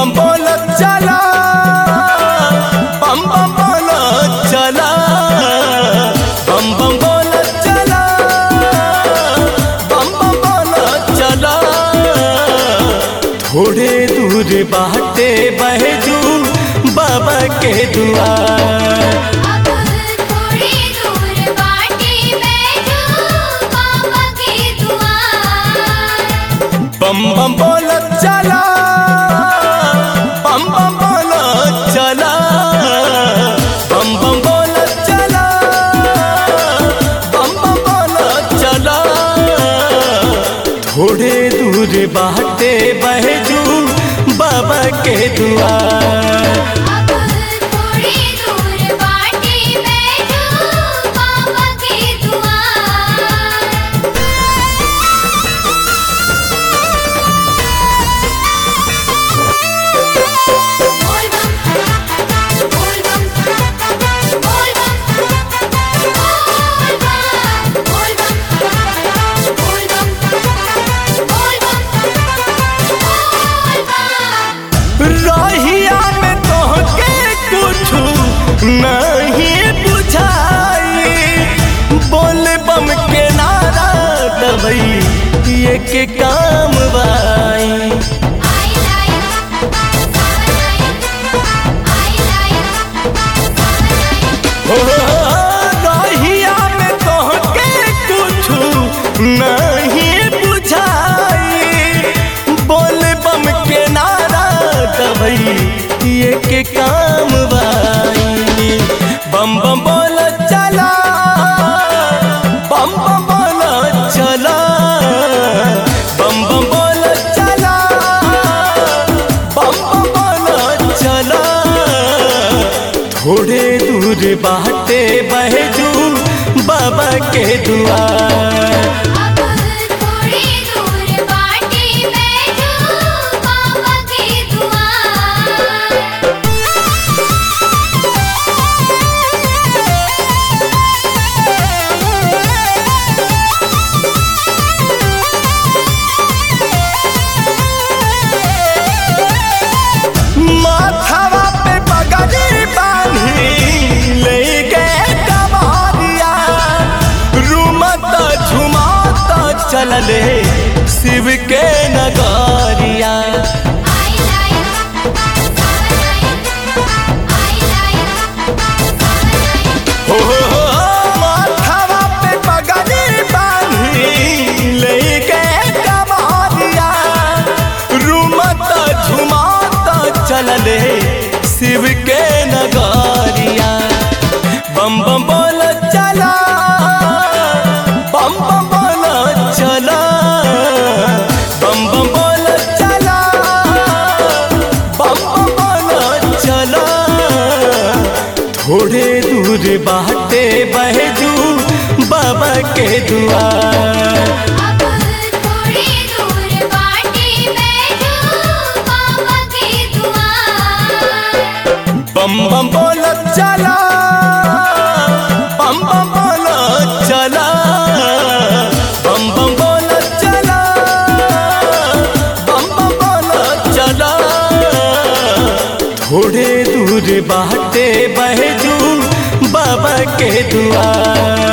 बम बोल चला बम बम बोल चला बम बम बोल चला बम बम बोल चला थोड़े दूर बाटे बहजू बाबा के दुआर अब थोड़ी दूर बाटे बैठो बाबा के दुआर बम बम बोल चला बम बम बोल चला बम बम बोल चला बम बम बोल चला थोड़े दूर बाटे बहजू बाबा के दुआर अब थोड़ी दूर बाटे बैठो बाबा के दुआर बोल बम बोल बम बोल बम बोल बम बोल बम बोल बम बोल बम बोल बम रहिया में तोहके कुछ नहीं बुझाई बोल बम के नारा दबई ये के काम by I like Sawan like I like सावन लाइक हो रहिया में तोहके कुछ नहीं बुझाई बोल बम के नारा दबई ये के काम बाई बम बम बोल चला बम बम बोल चला बम बम बोल चला बम बम बोल चला थोड़े दूर बाटे बहजू बाबा के दुआर अब थोड़ी दूर बाटे बैठो बाबा के दुआर माथावा पे पगड़ी बांधी ले गए कमारिया रूमत झुमात चलले शिव के नगारिया I like Sawan like I like सावन लाइक हो माथावा पे पगड़ी बांधी ले गए कमारिया रूमत झुमात चलले शिव के नगारिया बम बम बोल चला बम बम बोल चला बम बम बोल चला बम बम बोल चला थोड़े दूर बाटे बहजू बाबा के दुआर अब थोड़ी दूर बाटे बैठो बाबा के दुआर बम बम बोल चला बम बम बोल चला बम बम बोल चला बम बम बोल चला थोड़े दूर बाटे बहजू बाबा के दुआर